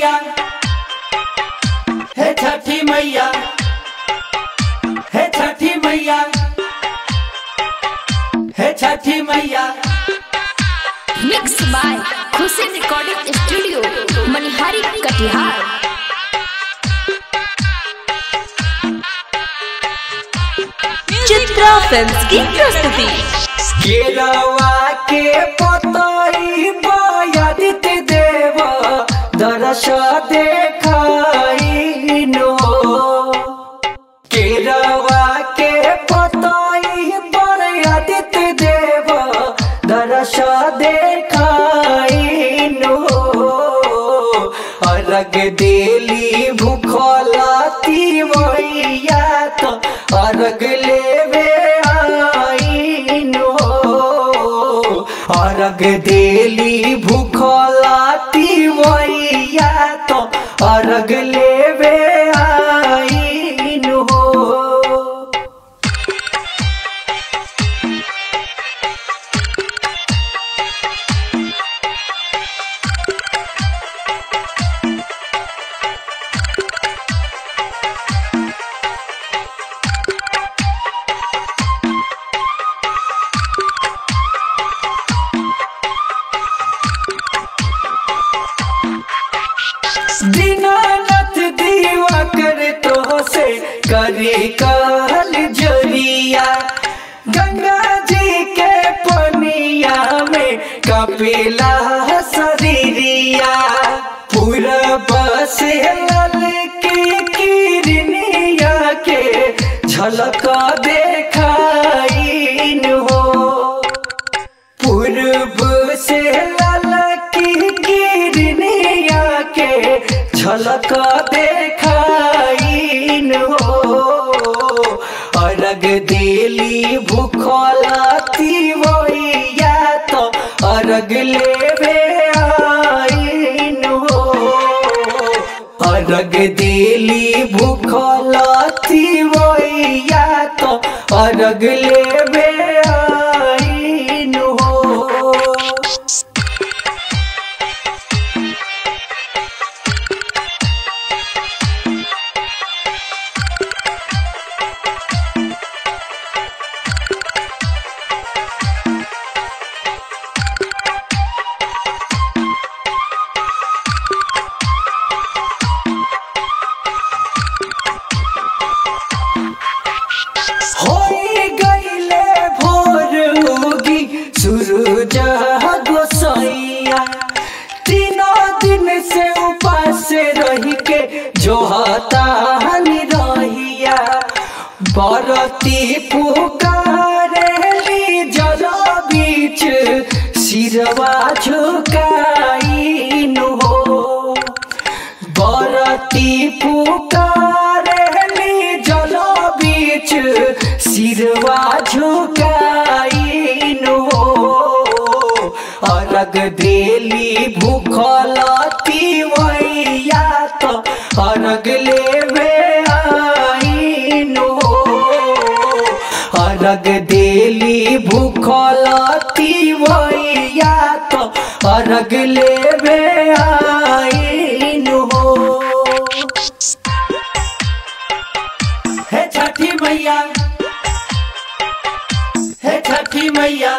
मैया हे छठी मैया हे छठी मैया हे Chhathi Maiya mix by Khushi recording studio Manihari Katihar Chitra films की प्रस्तुति केरवा के पतई बयादित देव दरस देखाई नो केरवा के पतई बयादित देव दरस देखाई नो अर्घ देली भूखलाती मैया तो अर्घ लेवे आईनो अर्घ देली भूखलाती मैया तो अर्घ लेवे आईनो दीनानाथ दीवा करे तो से करे काल जरिया गंगा जी के पनिया में कपिला शरीरिया पूरा बस लल के किरनिया के झलक देखाई हो पूर्व से ललकी किरनिया के झलक देखाइन हो अर्घ देली भूखलाती मैया तो अर्घ लेवे आइन हो अर्घ देली भूखलाती मैया तो अर्घ लेवे आइन हो होई गईले भोर होगी सूरज गोसैया तीनों दिन से उपास रही के जो हतानी रहिया बरती पुकारेली जल बीच सिरवा झुकाइन हो बरती पुकारेली जल बीच सिरवा झुकाइन हो अर्घ देली भूखलती मैया तो अर्घ लेवे आइन हो अर्घ देली भूखलती मैया तो अर्घ लेवे आइन हो हे छठी मैया हे Chhathi Maiya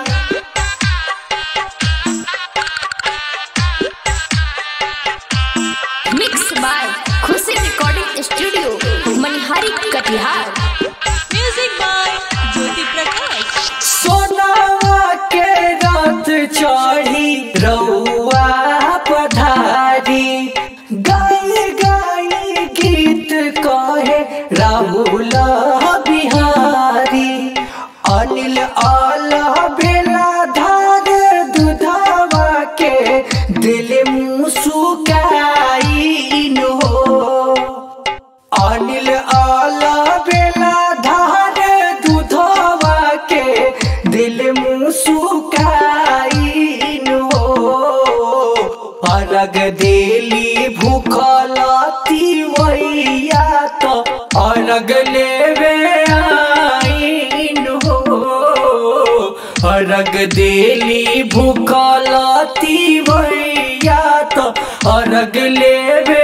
mix by Khushi recording studio Manihari Katihar music by Jyoti Prakash सोनावा के रात चढ़ी रउआ पधारी गाई गाई गीत कहे राहुल बिहारी अनिल आल बेला धार दुधावा के दिल मुसुकाइन हो अनिल आला बेला धार दूधवा के दिल मुसुकाइन हो अर्घ देली भूखलती मैया तो अर्घ लेवे आइन हो अर्घ देली भूखलती मैया तो अर्घ लेवे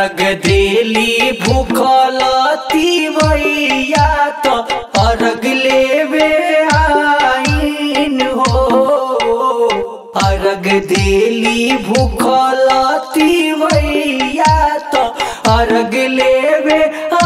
अरग देली भूखलती मैया तो अरग लेवे आईन हो अरग देली भूखलती मैया तो अरग लेवे